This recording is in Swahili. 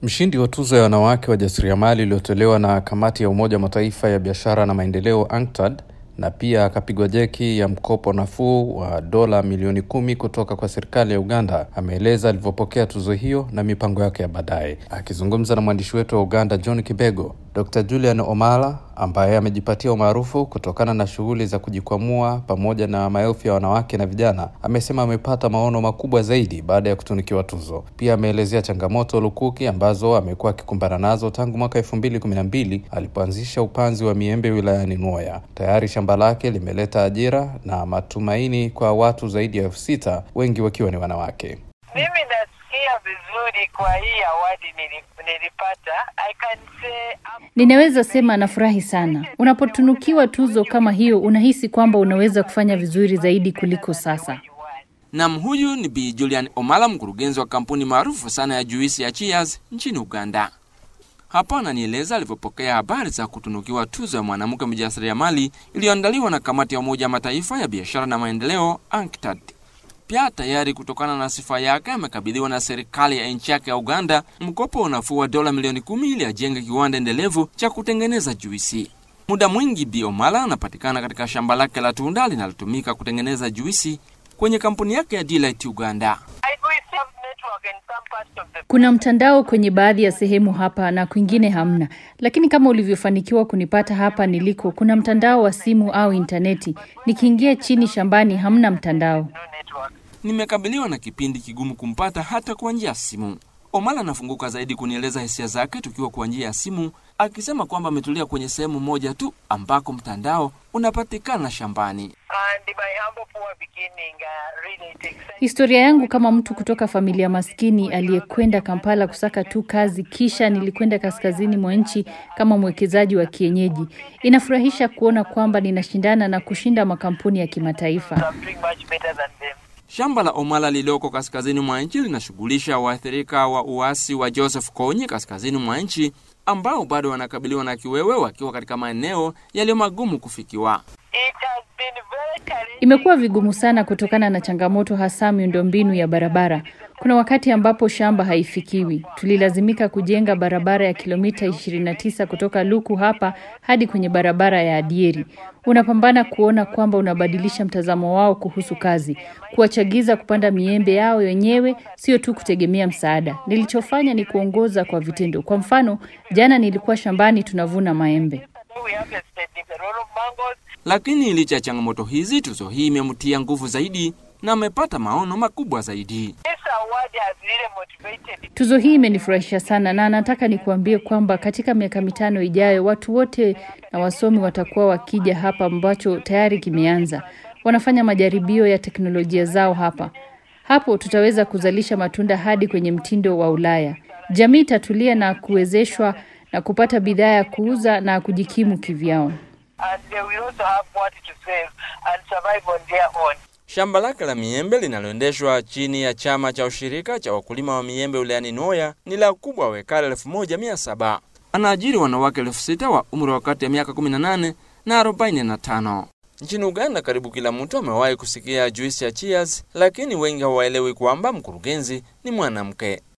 Mshindi wa tuzo ya wanawake wajasiriamali iliyotolewa na kamati ya Umoja wa Mataifa ya biashara na maendeleo UNCTAD na pia akapigwa jeki ya mkopo nafuu wa dola milioni kumi kutoka kwa serikali ya Uganda ameeleza alivyopokea tuzo hiyo na mipango yake ya baadaye. Akizungumza na mwandishi wetu wa Uganda John Kibego, Dr. Julian Omala ambaye amejipatia umaarufu kutokana na shughuli za kujikwamua pamoja na maelfu ya wanawake na vijana, amesema amepata maono makubwa zaidi baada ya kutunikiwa tuzo. Pia ameelezea changamoto lukuki ambazo amekuwa akikumbana nazo tangu mwaka elfu mbili kumi na mbili alipoanzisha upanzi wa miembe wilayani Nwoya. Tayari shamba lake limeleta ajira na matumaini kwa watu zaidi ya elfu sita wengi wakiwa ni wanawake. Mimi nasikia vizuri kwa hii awadi nilipata. I can say I'm... Ninaweza sema nafurahi sana. Unapotunukiwa tuzo kama hiyo, unahisi kwamba unaweza kufanya vizuri zaidi kuliko sasa. Nam, huyu ni Bi Julian Omala, mkurugenzi wa kampuni maarufu sana ya juisi ya Cheers nchini Uganda. Hapa ananieleza alivyopokea habari za kutunukiwa tuzo ya mwanamke mjasiriamali iliyoandaliwa na kamati ya Umoja wa Mataifa ya biashara na maendeleo UNCTAD. Pia tayari kutokana na sifa yake amekabidhiwa na serikali ya nchi yake ya Uganda mkopo unafuu wa dola milioni kumi ili ajenge kiwanda endelevu cha kutengeneza juisi. Muda mwingi Bi Omala anapatikana katika shamba lake la tunda linalotumika kutengeneza juisi kwenye kampuni yake ya Delight Uganda. I do have network in some parts of the Kuna mtandao kwenye baadhi ya sehemu hapa na kwingine hamna, lakini kama ulivyofanikiwa kunipata hapa niliko, kuna mtandao wa simu au intaneti. Nikiingia chini shambani hamna mtandao. no network. Nimekabiliwa na kipindi kigumu kumpata hata kwa njia ya simu. Omala anafunguka zaidi kunieleza hisia zake tukiwa kwa njia ya simu, akisema kwamba ametulia kwenye sehemu moja tu ambako mtandao unapatikana shambani. And my humble poor beginning uh, really it excites Historia yangu kama mtu kutoka familia maskini aliyekwenda Kampala kusaka tu kazi, kisha nilikwenda kaskazini mwa nchi kama mwekezaji wa kienyeji. Inafurahisha kuona kwamba ninashindana na kushinda makampuni ya kimataifa. I'm doing much better than them. Shamba la Omala lililoko kaskazini mwa nchi linashughulisha waathirika wa uasi wa Joseph Kony kaskazini mwa nchi ambao bado wanakabiliwa na kiwewe wakiwa katika maeneo yaliyo magumu kufikiwa. It has been very challenging. Imekuwa vigumu sana kutokana na changamoto hasa miundombinu ya barabara. Kuna wakati ambapo shamba haifikiwi. Tulilazimika kujenga barabara ya kilomita 29 kutoka Luku hapa hadi kwenye barabara ya Adieri. Unapambana kuona kwamba unabadilisha mtazamo wao kuhusu kazi, kuwachagiza kupanda miembe yao wenyewe, sio tu kutegemea msaada. Nilichofanya ni kuongoza kwa vitendo. Kwa mfano, jana nilikuwa shambani tunavuna maembe. We harvested a lot of mangoes. Lakini licha ya changamoto hizi, tuzo hii imemtia nguvu zaidi na amepata maono makubwa zaidi. This award has really motivated Tuzo hii imenifurahisha sana na nataka nikuambie kwamba katika miaka mitano ijayo watu wote na wasomi watakuwa wakija hapa, ambacho tayari kimeanza. Wanafanya majaribio ya teknolojia zao hapa. Hapo tutaweza kuzalisha matunda hadi kwenye mtindo wa Ulaya. Jamii itatulia na kuwezeshwa na kupata bidhaa ya kuuza na kujikimu kivyao. and they will also have what to save and survive on their own. Shamba lake la miembe linaloendeshwa chini ya chama cha ushirika cha wakulima wa miembe wilayani Nwoya ni la ukubwa wa ekari elfu moja mia saba. Anaajiri wanawake elfu sita wa umri wa kati ya miaka 18 na 45. Nchini Uganda, karibu kila mtu amewahi kusikia juisi ya Cheers, lakini wengi hawaelewi kwamba mkurugenzi ni mwanamke.